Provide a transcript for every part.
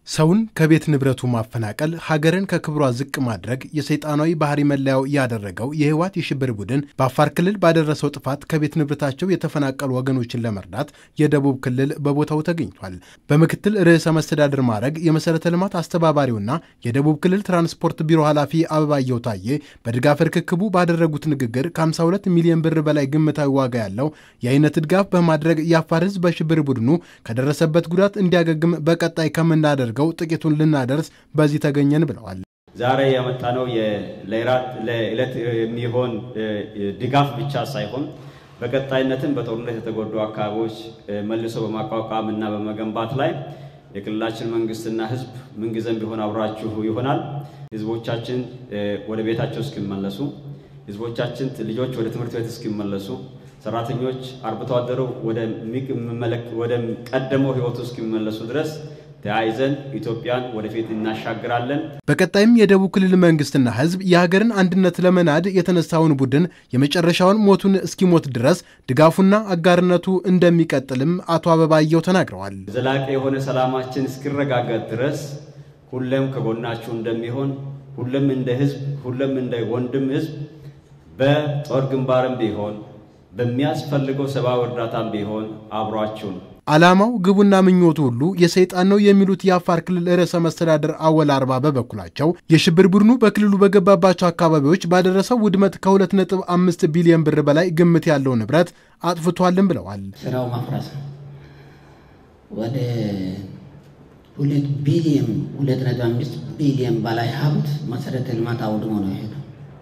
ሰውን ከቤት ንብረቱ ማፈናቀል፣ ሀገርን ከክብሯ ዝቅ ማድረግ የሰይጣናዊ ባህሪ መለያው ያደረገው የህወሓት የሽብር ቡድን በአፋር ክልል ባደረሰው ጥፋት ከቤት ንብረታቸው የተፈናቀሉ ወገኖችን ለመርዳት የደቡብ ክልል በቦታው ተገኝቷል። በምክትል ርዕሰ መስተዳድር ማዕረግ የመሠረተ ልማት አስተባባሪውና የደቡብ ክልል ትራንስፖርት ቢሮ ኃላፊ አበባየሁ ታዬ በድጋፍ ርክክቡ ባደረጉት ንግግር ከ52 ሚሊዮን ብር በላይ ግምታዊ ዋጋ ያለው የአይነት ድጋፍ በማድረግ የአፋር ህዝብ በሽብር ቡድኑ ከደረሰበት ጉዳት እንዲያገግም በቀጣይ ከምናደርግ ገው ጥቂቱን ልናደርስ በዚህ ተገኘን ብለዋል። ዛሬ ያመጣነው ለዕለት የሚሆን ድጋፍ ብቻ ሳይሆን በቀጣይነትም በጦርነት የተጎዱ አካባቢዎች መልሶ በማቋቋም እና በመገንባት ላይ የክልላችን መንግስትና ህዝብ ምንጊዜም ቢሆን አብራችሁ ይሆናል። ህዝቦቻችን ወደ ቤታቸው እስኪመለሱ፣ ህዝቦቻችን ልጆች ወደ ትምህርት ቤት እስኪመለሱ፣ ሰራተኞች አርብቶ አደሩ ወደ ቀደመው ህይወቱ እስኪመለሱ ድረስ ተያይዘን ኢትዮጵያን ወደፊት እናሻግራለን። በቀጣይም የደቡብ ክልል መንግስትና ህዝብ የሀገርን አንድነት ለመናድ የተነሳውን ቡድን የመጨረሻውን ሞቱን እስኪሞት ድረስ ድጋፉና አጋርነቱ እንደሚቀጥልም አቶ አበባየሁ ተናግረዋል። ዘላቂ የሆነ ሰላማችን እስኪረጋገጥ ድረስ ሁሌም ከጎናችሁ እንደሚሆን ሁሌም እንደ ህዝብ ሁሌም እንደ ወንድም ህዝብ በጦር ግንባርም ቢሆን በሚያስፈልገው ሰብአዊ እርዳታም ቢሆን አብሯችሁን ዓላማው ግቡና ምኞቱ ሁሉ የሰይጣን ነው የሚሉት የአፋር ክልል ርዕሰ መስተዳድር አወል አርባ በበኩላቸው የሽብር ቡድኑ በክልሉ በገባባቸው አካባቢዎች ባደረሰው ውድመት ከ2.5 ቢሊዮን ብር በላይ ግምት ያለው ንብረት አጥፍቷልን ብለዋል። ስራው ማፍረስ ነው። ወደ ሁለት ቢሊዮን 2.5 ቢሊዮን በላይ ሀብት መሰረተ ልማት አውድሞ ነው ይሄ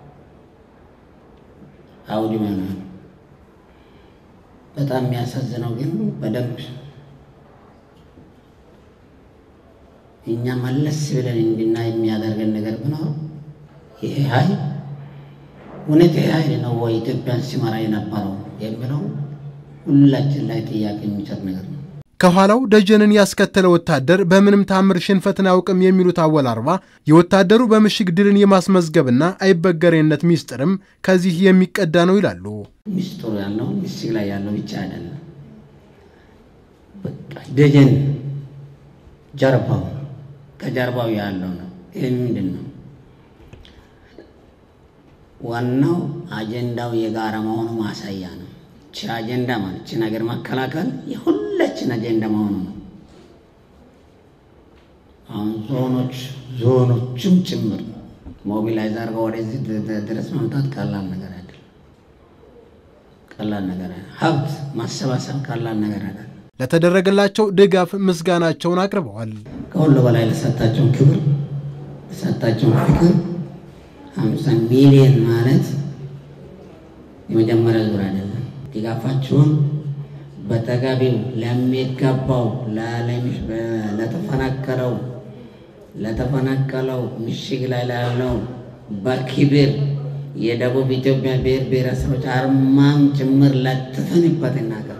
አውድሞ ነው። በጣም የሚያሳዝነው ግን በደንብ እኛ መለስ ብለን እንድናይ የሚያደርገን ነገር ቢኖር ይሄ ኃይል እውነት ይሄ ኃይል ነው ወይ ኢትዮጵያን ሲመራ የነበረው የሚለው ሁላችን ላይ ጥያቄ የሚሰጥ ነገር ነው። ከኋላው ደጀንን ያስከተለ ወታደር በምንም ታምር ሽንፈትን አያውቅም የሚሉት አወል አርባ የወታደሩ በምሽግ ድልን የማስመዝገብና አይበገሬነት ሚስጥርም ከዚህ የሚቀዳ ነው ይላሉ። ሚስጥሩ ያለው ምሽግ ላይ ያለው ብቻ አይደለም። በቃ ደጀን ጀርባው ከጀርባው ያለው ነው። ይህ ምንድን ነው? ዋናው አጀንዳው የጋራ መሆኑ ማሳያ ነው። ቺ አጀንዳ ማለት ቺ ነገር መከላከል የሁላችን አጀንዳ መሆኑ ነው። አሁን ዞኖች ዞኖችም ጭምር ሞቢላይዝ አድርገው ወደዚህ ድረስ መምጣት ቀላል ነገር አይደለም። ቀላል ነገር አይደለም። ሀብት ማሰባሰብ ቀላል ነገር አይደለም። ለተደረገላቸው ድጋፍ ምስጋናቸውን አቅርበዋል። ከሁሉ በላይ ለሰጣቸውን ክብር ለሰጣቸውን ፍቅር ሀምሳ ሚሊዮን ማለት የመጀመሪያ ዙር አይደለም። ድጋፋችሁን በተገቢው ለሚገባው ለተፈናቀለው ለተፈናቀለው ምሽግ ላይ ላለው በክብር የደቡብ ኢትዮጵያ ብሔር ብሔረሰቦች አርማም ጭምር ለጥፈንበት እናቀ